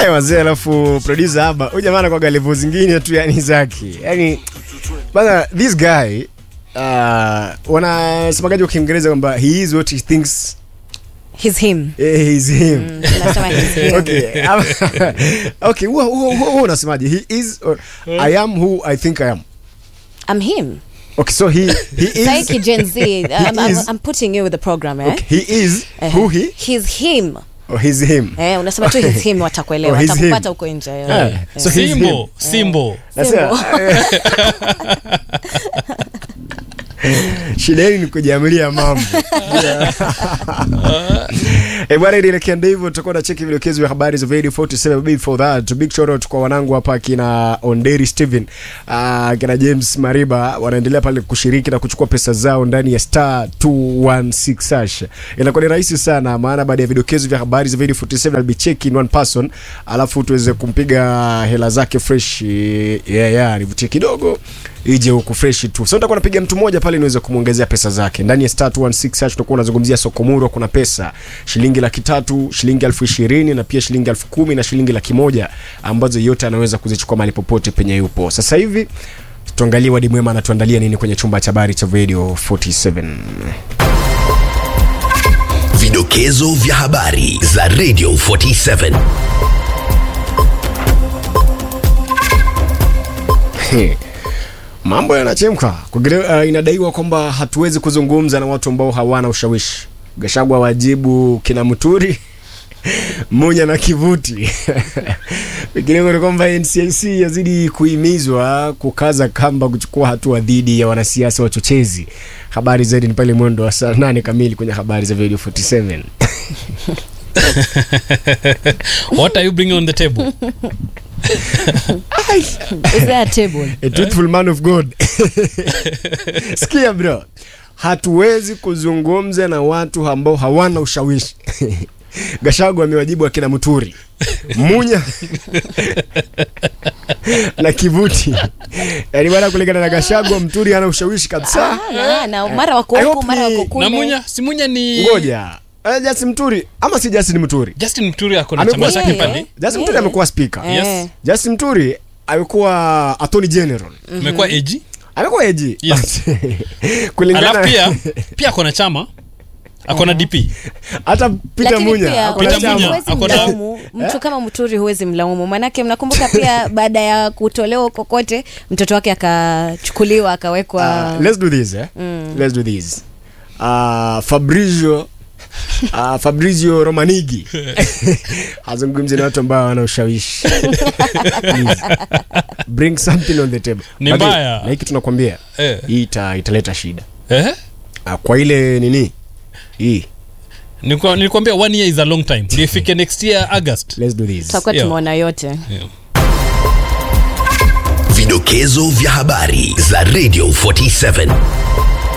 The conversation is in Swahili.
Eh, wazee alafu producer haba huyu jamaa anakuwa level zingine tu yani zake yani bana this guy uh, wanasemaje kwa kiingereza kwamba he is what he thinks He's him. eh, he is him Mm, tunasema he's him. okay Ama- okay huwa huwa- huwa unasemaje he is or, i am who i think i am I'm him. okay so he he is Saiki Gen Z. I'm, I'm, is- I'm putting you with the program, eh? okay, he is Eh, who he He's him. or he's him Eh, unasema tu he's him watakuelewa. Oh, he's him. Watakupata huko nje. eh. Eh, Eh. so he's him. simbo simbo Nasema, shida yenu ni kujiamulia mambo Eh, bwana ilielekea ndio hivyo tutakuwa na cheki vidokezo vya habari za Radio 47 before that big shout out kwa wanangu hapa kina Onderi Steven uh, kina James Mariba wanaendelea pale kushiriki na kuchukua pesa zao ndani ya star 216 hash inakuwa ni rahisi sana maana baada ya vidokezo vya habari za Radio 47 I'll be checking one person alafu tuweze kumpiga hela zake fresh yeah, yeah, nivutie kidogo ije huku fresh tu so nitakuwa napiga mtu mmoja pale niweze kumwongezea pesa zake ndani ya star 216 hash tutakuwa unazungumzia sokomuro kuna pesa shilingi laki tatu shilingi elfu ishirini na pia shilingi elfu kumi na shilingi laki moja ambazo yote anaweza kuzichukua mahali popote penye yupo sasa hivi tuangalie wadi mwema anatuandalia nini kwenye chumba cha habari cha radio 47 Vidokezo vya habari za Radio 47. He. mambo yanachemka Kugire- uh, inadaiwa kwamba hatuwezi kuzungumza na watu ambao hawana ushawishi gashagwa wajibu kina mturi munya na kivuti Pengineko ni kwamba NCIC yazidi kuhimizwa kukaza kamba kuchukua hatua dhidi ya wanasiasa wachochezi. Habari zaidi ni pale mwendo wa saa nane kamili kwenye habari za Radio 47. what are you bringing on the table Is there a table? A truthful man of God. Sikia bro, hatuwezi kuzungumza na watu ambao hawana ushawishi. Gashagu amewajibu akina Muturi, Munya na Kivuti. Yaani bwana, kulingana na Gashagu, Mturi hana ushawishi kabisa. Ah, na, na mara wako I huku hope mara ni- wako kule. na munya si munya ni Ngoja, eh, Justin Mturi ama si Justin Mturi? justin mturi ako na Amekuwa chama chake yeye. pale Justin Mturi Yeah. amekuwa speaker. Eh. Yes. Justin Mturi amekuwa attorney general. amekuwa AG Amekuwa AG. Yes. kulingana alafu pia pia ako na chama ako na dp hata Peter Lakini Munya pia ako na Peter chama. Munya. huwezi ako na- mlaumu mtu kama Muturi, huwezi mlaumu, manake mnakumbuka pia baada ya kutolewa kokote mtoto wake akachukuliwa akawekwa Uh, let's do this eh? let's do this uh, Fabrizio uh, Fabrizio Romanigi hazungumzi na watu ambao wana ushawishi Please. bring something on the table Ni Lakini, mbaya. na hiki tunakwambia Eh. hii ita, italeta shida eh? uh, kwa ile nini hii Nilikuwa- nilikwambia one year is a long time ndio ifike next year august let's do this tutakuwa Yeah. tumeona yote. yeah. Vidokezo vya habari za Radio 47.